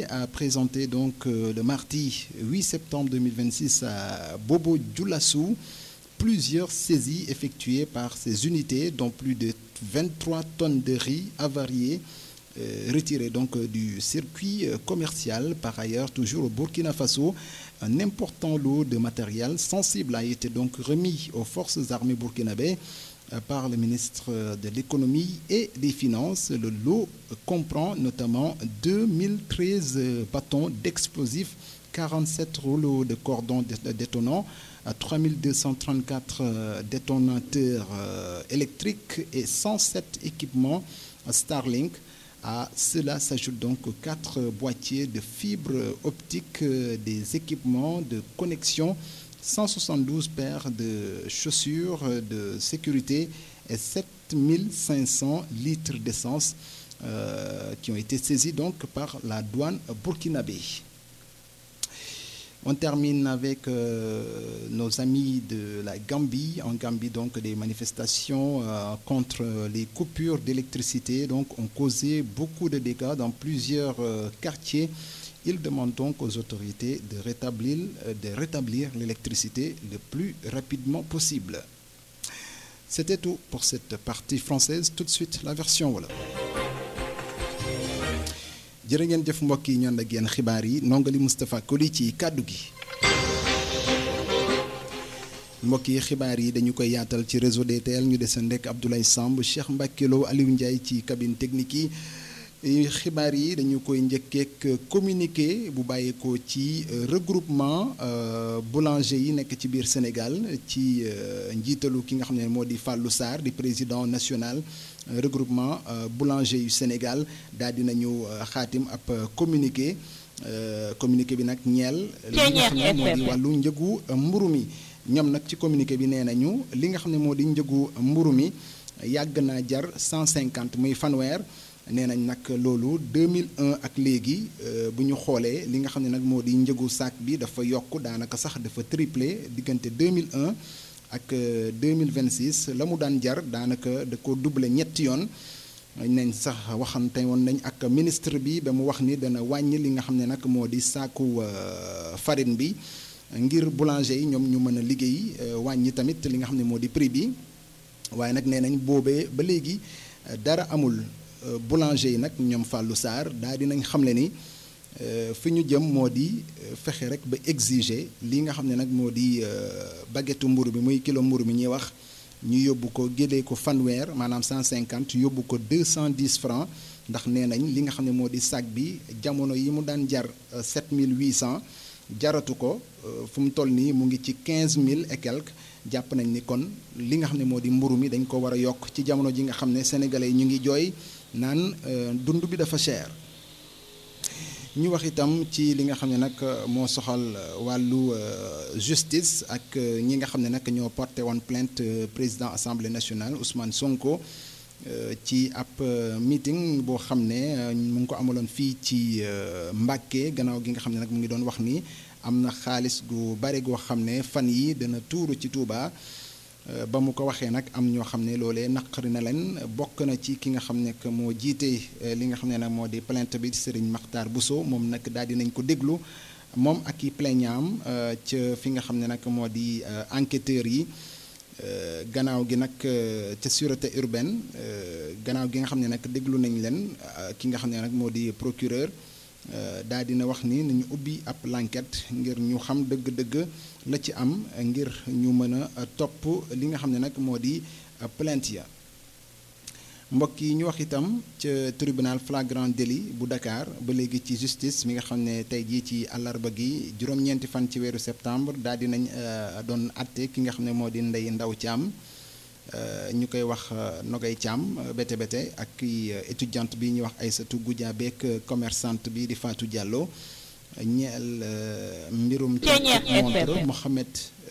Burkinabé a présenté donc euh, le mardi 8 septembre 2026 à Bobo Dioulassou plusieurs saisies effectuées par ces unités, dont plus de 23 tonnes de riz avarié euh, retirées donc euh, du circuit euh, commercial. Par ailleurs, toujours au Burkina Faso, un important lot de matériel sensible a été donc remis aux forces armées burkinabées euh, par le ministre de l'économie et des finances. Le lot comprend notamment 2013 euh, bâtons d'explosifs, 47 rouleaux de cordons dé- détonants, à 3234 euh, détonateurs euh, électriques et 107 équipements Starlink. À cela s'ajoutent donc quatre boîtiers de fibres optiques, euh, des équipements de connexion, 172 paires de chaussures euh, de sécurité et 7500 litres d'essence euh, qui ont été saisis donc par la douane burkinabé. On termine avec euh, nos amis de la Gambie. En Gambie, donc, des manifestations euh, contre les coupures d'électricité donc, ont causé beaucoup de dégâts dans plusieurs euh, quartiers. Ils demandent donc aux autorités de rétablir, euh, de rétablir l'électricité le plus rapidement possible. C'était tout pour cette partie française. Tout de suite, la version voilà. jërë ngeen jëf mbokk yi ñoon ak yéen xibaar yi nongali Moustapha Koli ci kàddu gi mbokk yi xibaar yi dañu koy yaatal ci réseau DTL ñu deseen rek Abdoulaye Samb Cheikh Mbacke Lo Aliou Ndiaye ci cabine technique yi xibaar yi dañu koy njëkkeek communiqué bu bàyyeekoo ci euh, regroupement euh, boulanger yi nekk ci biir Sénégal ci euh, njiitalu ki nga xam ne moo di Fallou Sarr di président national euh, regroupement euh, boulanger yu Sénégal daal dinañu euh, xaatim ab euh, communiqué euh, communiqué bi nag ñeel li nga xam ne moo di wàllu njëgu euh, mburu mi ñoom nag ci communiqué bi nee nañu li nga xam ne moo di njëgu mburu mi yàgg naa jar 150 muy fanweer nee nañ nag loolu 2001 ak léegi euh, bu ñu xoolee li nga xam ne nag moo di njëgu sac bi dafa yokk daanaka sax dafa triplé diggante 2001 ak euh, 2026 la mu daan jar daanaka da ko doublé ñetti yoon nañ sax waxante woon nañ ak ministre bi ba mu wax ni dana wàññi li nga xam ne nag moo di saaku euh, farine bi ngir boulanger yi ñoom ñu mën a liggéey euh, wàññi tamit li nga xam ne moo di prix bi waaye nag nee nañ boobee ba léegi euh, dara amul euh, boulanger yi nag ñoom Fallou Sarr daal dinañ xamle ni euh, fi ñu jëm moo di euh, fexe rek ba exiger li nga xam ne nag moo di euh, baguette mburu bi muy kilo mburu bi ñuy wax ñu yóbbu ko gélee ko fanweer maanaam 150 yóbbu ko 210 francs ndax nee nañ li nga xam ne moo di sac bi jamono yi mu daan jar euh, 7800 jaratu ko euh, fu mu toll nii mu ngi ci 15000 et quelque jàpp nañ ni kon li nga xam ne moo di mburu mi dañ ko war a yokk ci jamono ji nga xam ne sénégalais yi ñu ngi jooy naan euh, dund bi dafa cher. ñu wax itam ci li nga xam ne nag moo soxal wàllu euh, justice ak euh, ñi nga xam ne nag ñoo porté woon plainte euh, président assemblée nationale Ousmane Sonko euh, ci ab euh, meeting boo xam ne euh, mu ngi ko amaloon fii ci euh, Mbàkke gannaaw gi nga xam ne nag mu ngi doon wax ni am na xaalis gu bare goo xam ne fan yi dana tuuru ci Touba. Euh, ba mu ko waxee nag am ñoo xam ne loolee naqari na leen bokk na ci ki nga xam ne que moo jiite euh, li nga xam ne nag moo di plainte bi Serigne Makhtar Bousso moom nag daal di nañ ko déglu moom ak i plaignant am ca fi nga xam ne nag moo di euh, enquêteurs yi euh, gannaaw gi nag euh, ca sûreté urbaine euh, gannaaw gi nga xam ne nag déglu nañ leen euh, ki nga xam ne nag moo di procureur euh, daal dina wax ni nañu ubbi ab l'enquête ngir ñu xam dëgg-dëgg la ci am ngir ñu mën a topp li nga xam ne nag moo di plainte ya mbokk yi ñu wax itam ca tribunal flagrant délit bu Dakar ba léegi ci justice mi nga xam ne tey jii ci àllarba gi juróom-ñeenti fan ci weeru septembre daal di nañ doon atte ki nga xam ne moo di Ndeye Ndaw Thiam ñu koy wax Nogay Thiam bete bete ak ki étudiante bi ñuy wax Aïssatou Goudia beek commerçante bi di Fatou Diallo ñeel mbirum montre Mohamed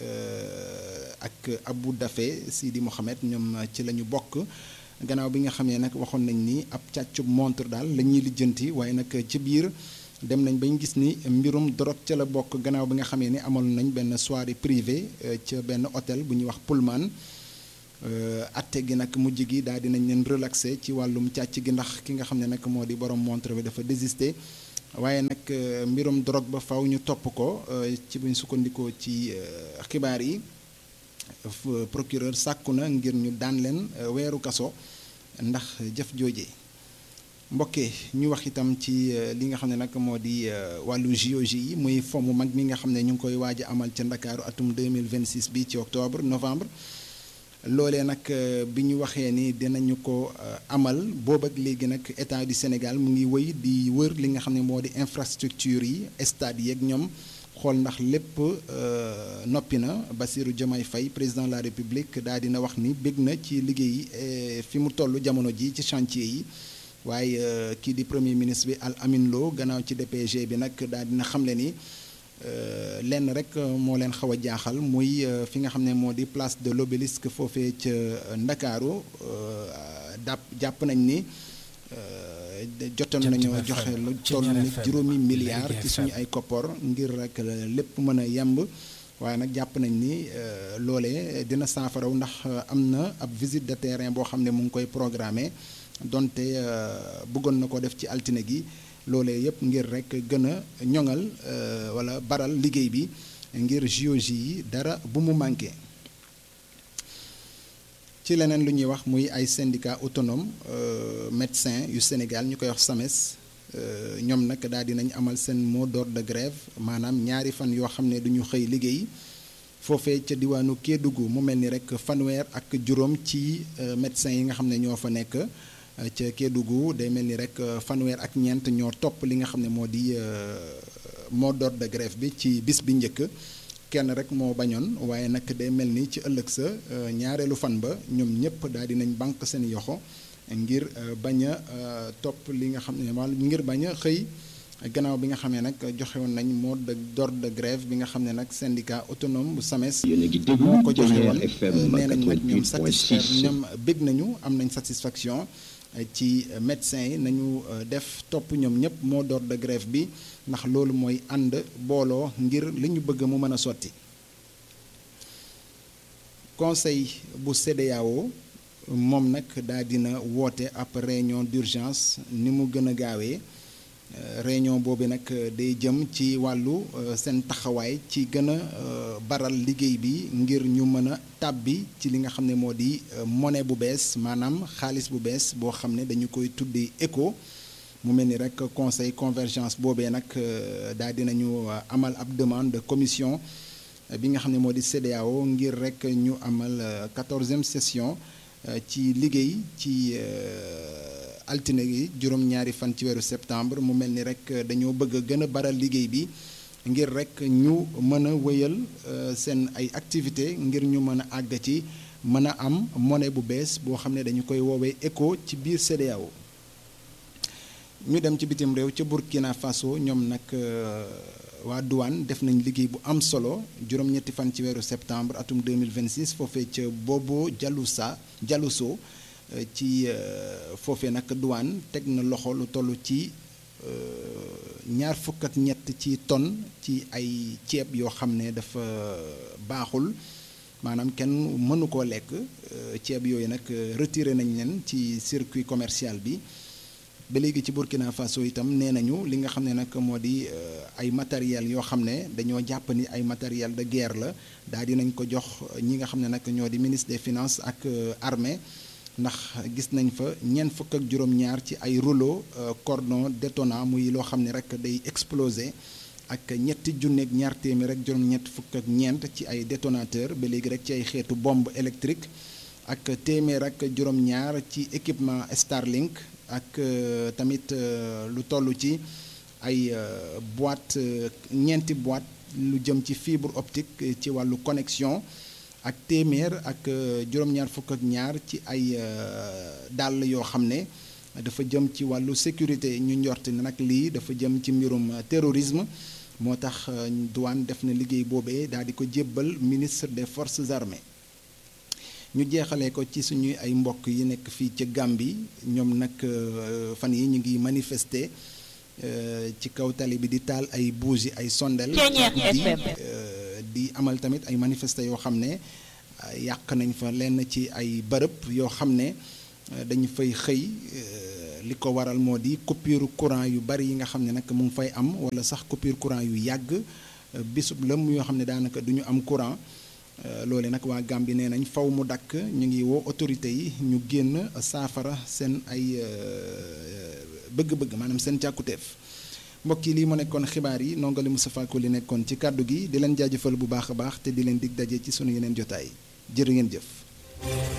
ak Abou Dafe Sidi Mohamed ñoom ci la ñu bokk gannaaw bi nga xam ne nag waxoon nañ ni ab càccub montre daal la ñuy lijjanti waaye nag ci biir dem nañ bañ gis ni mbirum drogue ca la bokk gannaaw bi nga xamee ni amoon nañ benn soirée privée ca benn hôtel bu ñuy wax Pullman atte gi nag mujj gi daal dinañ leen relaxé ci wàllum càcc gi ndax ki nga xam ne nag moo di borom montre bi dafa désister waaye nag mbirum drogue ba faw ñu topp ko ci buñ sukkandikoo ci xibaar yi procureur sàkku na ngir ñu daan leen weeru kaso ndax jëf jooje mbokke ñu wax itam ci li nga xam ne nag moo di wàllu JOJ yi muy fomm mag mi nga xam ne ñu ngi koy waaj a amal ca Ndakaaru atum 2026 bi ci octobre novembre loolee nag bi ñu waxee ni dinañu ko amal boobu ak léegi nag état du Sénégal mu ngi wëy di wër li nga xam ne moo di infrastructure yi stade yeeg ñoom xool ndax lépp noppi na Bassirou Diomaye Faye président de la République daal dina wax ni bég na ci liggéey fi mu toll jamono ji ci chantier yi waaye kii di premier ministre bi Al Amin Lo gannaaw ci DPG bi nag daal dina xamle ni lenn rek moo leen xaw a jaaxal muy fi nga xam ne moo di place de l'obélisque foofee ca Ndakaaru dàpp jàpp nañ ni jotoon nañoo joxe lu toll ni juróomi milliards ci suñu ay koppor ngir rek lépp mën a yemb waaye nag jàpp nañ ni loolee dina saafaraw ndax am na ab visite de terrain boo xam ne mu ngi koy programmé donte bëggoon na ko def ci altine gi loolee yëpp ngir rek gën a ñoŋal wala baral liggéey bi ngir JOJ yi dara bu mu manqué ci leneen lu ñuy wax muy ay syndicat autonome médecin yu Sénégal ñu koy wax SAMES ñoom nag daal dinañ amal seen mot d'ordre de grève maanaam ñaari fan yoo xam ne duñu xëy liggéey foofee ca diwaanu Kédougou mu mel ni rek fanweer ak juróom ci médecins yi nga xam ne ñoo fa nekk ca Kédougou day mel ni rek fanweer ak ñeent ñoo topp li nga xam ne moo di mot d'ordre de grève bi ci bis bi njëkk kenn rek moo bañoon waaye nag day mel ni ci ëllëg sa ñaareelu fan ba ñoom ñëpp daal dinañ banque seen yoxo ngir bañ a topp li nga xam ne wala ngir bañ a xëy gannaaw bi nga xam ne nag joxe woon nañ mot d'ordre de grève bi nga xam ne nag syndicat autonome bu SAMES moo ko joxe woon nee nañ nag ñoom satisfaire ñoom bég nañu am nañ satisfaction ci médecins yi nañu def topp ñoom ñëpp mot d'ordre de grève bi ndax loolu mooy ànd booloo ngir li ñu bëgg mu mën a sotti conseil bu CEDEAO moom nag daal dina woote ab réunion d'urgence ni mu gën a gaawee réunion boobu nag day jëm ci wàllu seen taxawaay ci gën a baral liggéey bi ngir ñu mën a tàbbi ci li nga xam ne moo di monnaie bu bees maanaam xaalis bu bees boo xam ne dañu koy tuddee éco mu mel ni rek conseil convergence boobee nag daal dinañu amal ab demande de commission bi nga xam ne moo di CEDEAO ngir rek ñu amal quatorzième session ci liggéey ci altine gi juróom-ñaari fan ci weeru septembre mu mel ni rek dañoo bëgg a gën a baral liggéey bi ngir rek ñu mën a wëyal seen ay activité ngir ñu mën a àgg ci mën a am monnaie bu bees boo xam ne dañu koy woowee éco ci biir CEDEAO ñu dem ci bitim réew ca Burkina Faso ñoom nag waa douane def nañ liggéey bu am solo juróom-ñetti fan ci weeru septembre atum 2026 foofee ca Bobo Dialousa Dialouso ci foofee nag douane teg na loxo lu toll ci ñaar fukk ak ñett ci tonne ci ay ceeb yoo xam ne dafa baaxul maanaam kenn mënu koo lekk ceeb yooyu nag retiré nañ leen ci circuit commercial bi ba léegi ci Burkina Faso itam nee nañu li nga xam ne nag moo di ay matériel yoo xam ne dañoo jàpp ni ay matériel de guerre la daal di nañ ko jox ñi nga xam ne nag ñoo di ministre des finances ak armée ndax gis nañ fa ñeent fukk ak juróom-ñaar ci ay rouleau cordon détonnant muy loo xam ne rek day exploser ak ñetti junneeg ñaar téeméer rek juróom-ñett fukk ak ñeent ci ay détonateur ba léegi rek ci ay xeetu bombe électrique ak téeméer ak juróom-ñaar ci équipement Starlink ak tamit lu toll ci ay boîte ñeenti boîte lu jëm ci fibre optique ci wàllu connexion ak téeméer ak juróom-ñaar fukk ak ñaar ci ay dàll yoo xam ne dafa jëm ci wàllu sécurité ñu njort ne nag lii dafa jëm ci mbirum terrorisme moo tax douane def na liggéey boobee daal di ko jébbal ministre des forces armées ñu jeexalee ko ci suñuy ay mbokk yi nekk fii ca Gambie ñoom nag fan yi ñu ngi manifester ci kaw tali bi di taal ay bougie ay sondel di di amal tamit ay manifester yoo xam ne yàq nañ fa lenn ci ay bërëb yoo xam ne dañu fay xëy li ko waral moo di coupure courant yu bari yi nga xam ne nag mu ngi fay am wala sax coupure courant yu yàgg bisub lëm yoo xam ne daanaka du ñu am courant loole nag waa Gambie nee nañ faw mu dakk ñu ngi woo autorités yi ñu génn saafara seen ay bëgg-bëgg maanaam seen càkkutéef mbokk yi lii mu nekkoon xibaar yi nongali Moustapha Ko li nekkoon ci kàddu gi di leen jaajëfal bu baax a baax te di leen dig daje ci sunu yeneen jotaay jërë ngeen jëf